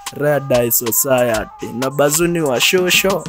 Red Eye Society na bazuni wa shosho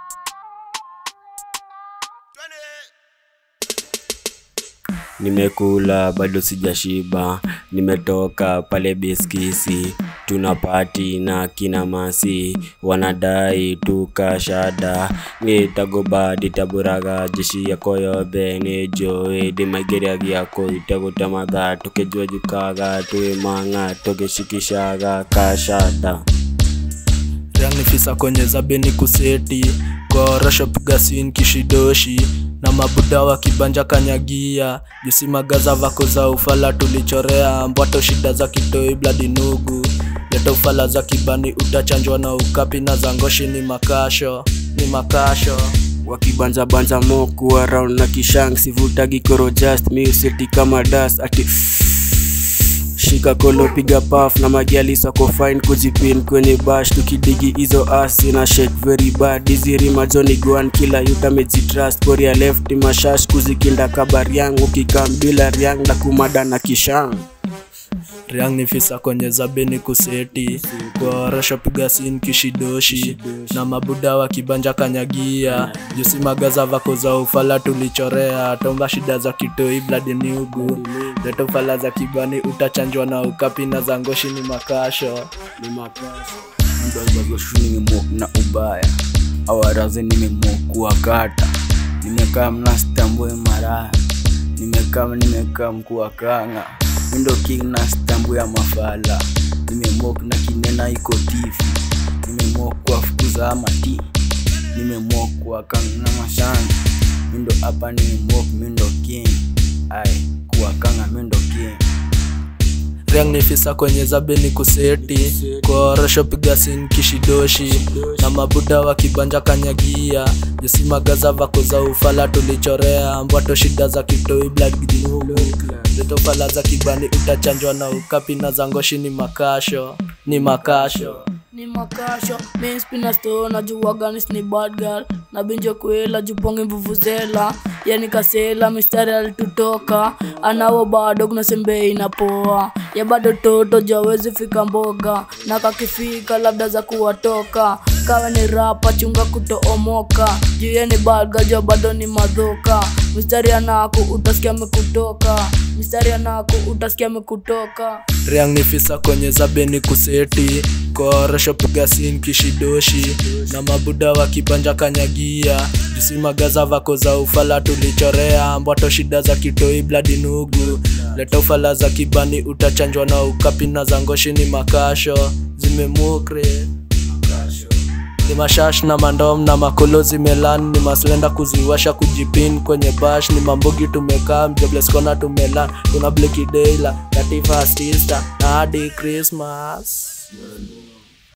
Nimekula bado sijashiba, nimetoka pale Beskisi, tuna pati na kina Masi, wanadai tukashada, nitagobadi taburaga jeshi yako yobe nijoe dimageria giako itagutamadha tukejua jukaga tuimanga tugeshikishaga kashada Riang ni fisa kwenye zabeni kuseti Korosho piga sin kishidoshi na mabuda wa kibanja kanyagia jusi magaza vako za ufala tulichorea mbwato shida za kitoi bladi nugu leta ufala za kibani utachanjwa na ukapi na zangoshi ni makasho ni makasho wakibanza banza moku around na kishang sivutagi koro just museti kama dust ati shika kolo piga paf na magiali sako fine kujipin kwenye bash tukidigi hizo asi na shake very bad diziri majoni guan kila yuta mejitrust koria left mashash kuzikinda kabar yangu kikambila riang na kumada na kishang Riang ni fisa kwenye zabeni kuseti Korosho piga sin kishidoshi na mabuda wa kibanja kanyagia jusi magaza vako za ufala tulichorea tomba shida za kitoi bladi niugu leta ufala za kibani utachanjwa na ukapi na zangoshi ni makasho ni makashi mdazazoshu nimemok na ubaya awarazi nimemok kuwakata nimekaa mnastambue maraya nimekaa nimekaa mkuwakanga windo king na stambu ya mafala nimemok na kinena iko tifi nimemok kuwafukuza amati nimemok kuwakanga na mashanga mindo hapa nimemok mindo king ai kuwakanga mindo king Riang ni fisa kwenye zabeni kuseti Korosho piga sin kishidoshi na mabuda wa kibanja kanyagia jusi magaza vako za ufala tulichorea mbwato shida za kitoi blood ginugu leto fala za kibani utachanjwa na ukapi na zangoshi ni makasho ni makasho ni makasho minspina sto najuwaganis ni bad girl na binjo kwela juponge mvuvuzela yani kasela mistari alitutoka anawo bado kuna sembe inapoa ya bado toto jawezi fika mboga na kakifika labda za kuwatoka kawa ni rapa chunga kutoomoka juu ye ni balga jo bado ni madhoka mistari anako utasikia mekutoka mistari anako utasikia mekutoka Riang ni fisa kwenye zabeni kuseti Korosho piga sin kishidoshi na mabuda wa kibanja kanyagia jusi magaza vako za ufala tulichorea mbwato shida za kitoi bladi nugu leta ufala za kibani utachanjwa na ukapi na zangoshi ni makasho zimemukre ni mashash na mandom na makolo zimelan ni maslenda kuziwasha kujipin kwenye bash ni mambogi tumekaa mjobleskona tumelan tuna bleki deila kativa stista na hadi krismas